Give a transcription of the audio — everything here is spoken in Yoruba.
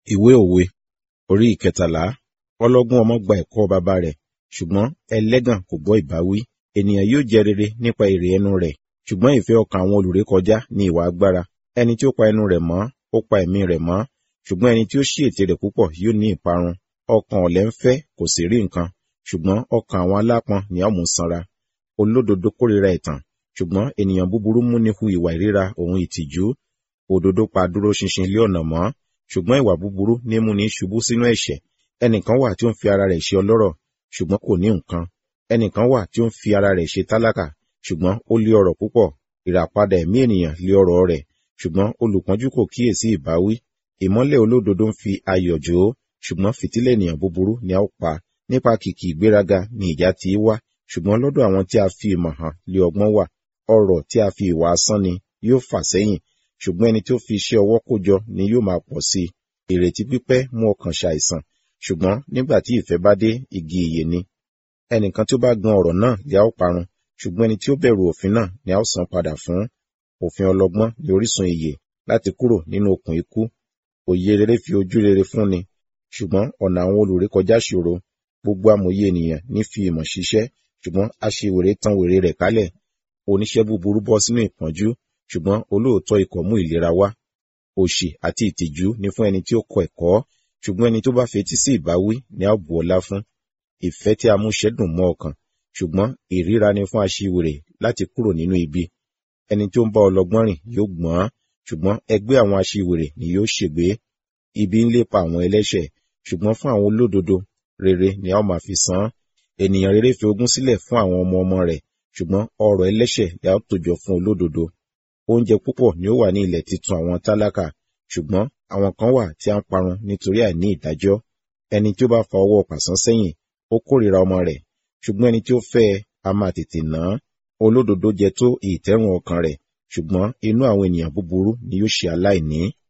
Ìwé òwe orí ìkẹtàlá ọlọ́gbọ́n ọmọ gba ẹ̀kọ́ baba rẹ̀ ṣùgbọ́n ẹlẹ́gàn kò gbọ́ ìbáwí. Ènìyàn yóò jẹ rere nípa èrè ẹnu rẹ̀ ṣùgbọ́n ìfẹ́ ọkàn àwọn olùrékọjá ni ìwà agbára. Ẹni tí ó pa ẹnu rẹ̀ mọ́ ó pa ẹ̀mí rẹ̀ mọ́ ṣùgbọ́n ẹni tí ó ṣí ètè rẹ̀ púpọ̀ yóò ní ìparun. Ọkàn ọ̀lẹ ń fẹ́ kò sì rí nǹkan ṣùgbọ́n ọkàn àwọn alápọn ni a ó mú sanra. Olódodo kórìíra ẹ̀tàn ṣùgbọ́n ènìyàn búburú múni hu ìwà ìríra òun ìtìjú. Òdodo pa dúró ṣinṣin lé ọ̀nà mọ́ ṣùgbọ́n ìwà búburú ní múni ṣubú sínú ẹ̀ṣẹ̀. Ẹnìkan wà tí ó ń fi ara rẹ̀ ṣe ọlọ́rọ̀ ṣùgbọ́n kò ní nǹkan. Ẹnìkan wà tí ó ń fi ara rẹ̀ ṣe tálákà ṣùgbọ́n ó lé ọrọ̀ púpọ̀. Ìràpadà ẹ̀mí ènìyàn lé ọrọ̀ rẹ̀ ṣùgbọ́n olùpọ́njú kò kíyèsí ìbáwí. Ìmọ́lẹ̀ olódodo ń fi ayọ̀ jó ṣùgbọ́n fìtílẹ̀ ènìyàn búburú ni a ó pa. Nípa kìkì ìgbéraga ni ìjà ti í wá ṣùgbọ́n lọ́dọ̀ àwọn tí a fi ìmọ̀ hàn lé ọgbọ́n wà. Ọrọ̀ tí a fi ìwà asán ni yóò fà sẹ́yìn ṣùgbọ́n ẹni tí ó fi iṣẹ́ ọwọ́ kójọ ni yóò máa pọ̀ sí i. Ìrètí pípẹ́ mú ọkàn ṣàìsàn ṣùgbọ́n nígbà tí ìfẹ́ bá dé igi ìyè ni. Ẹnìkan tí ó bá gan ọ̀rọ̀ náà ni a ó parun ṣùgbọ́n ẹni tí ó bẹ̀rù òfin náà ni a ó san padà fún. Òfin ọlọ́gbọ́n ni orísun ìyè láti kúrò nínú okùn ikú. Òye rere fi ojú rere fúnni ṣùgbọ́n ọ̀nà àwọn olùrékọjá ṣòro. Gbogbo amòye ènìyàn ní fi ìmọ̀ ṣiṣẹ́ ṣùgbọ́n aṣiwèrè tan wèrè rẹ̀ kálẹ̀. Oníṣẹ́ búburú bọ́ sínú ìpọ́njú ṣùgbọ́n olóòótọ́ ikọ̀ mú ìlera wá. Òṣì àti ìtìjú ni fún ẹni tí ó kọ ẹ̀kọ́ ṣùgbọ́n ẹni tó bá fetí sí ìbáwí ni a ó bu ọlá fún. Ìfẹ́ tí a mú ṣẹ́dùn mọ́ ọkàn ṣùgbọ́n ìríra ni fún aṣiwèrè láti kúrò nínú ibi. Ẹni tí ó ń bá ọlọ́gbọ́n rìn yóò gbọ́n ṣùgbọ́n ẹgbẹ́ àwọn aṣiwèrè ni yóò ṣègbé. Ibi ń lépa àwọn ẹlẹ́ṣẹ̀ ṣùgbọ́n fún àwọn olódodo rere ni a ó máa fi san án. Ènìyàn rere fi ogún sílẹ̀ fún àwọn ọmọ ọmọ rẹ̀ ṣùgbọ́n ọrọ̀ ẹlẹ́ṣẹ̀ ni a ó tòjọ fún olódodo. Oúnjẹ púpọ̀ ni ó wà ní ilẹ̀ titun àwọn tálákà ṣùgbọ́n àwọn kan wà tí a ń parun nítorí àìní ìdájọ́. Ẹni tí ó bá fa ọwọ́ pàṣán sẹ́yìn ó kórìíra ọmọ rẹ̀ ṣùgbọ́n ẹni tí ó fẹ́ ẹ a máa tètè ná. Olódodo jẹ tó ìtẹ́rùn ọkàn rẹ̀ ṣùgbọ́n inú àwọn ènìyàn búburú ni yóò ṣe aláìní.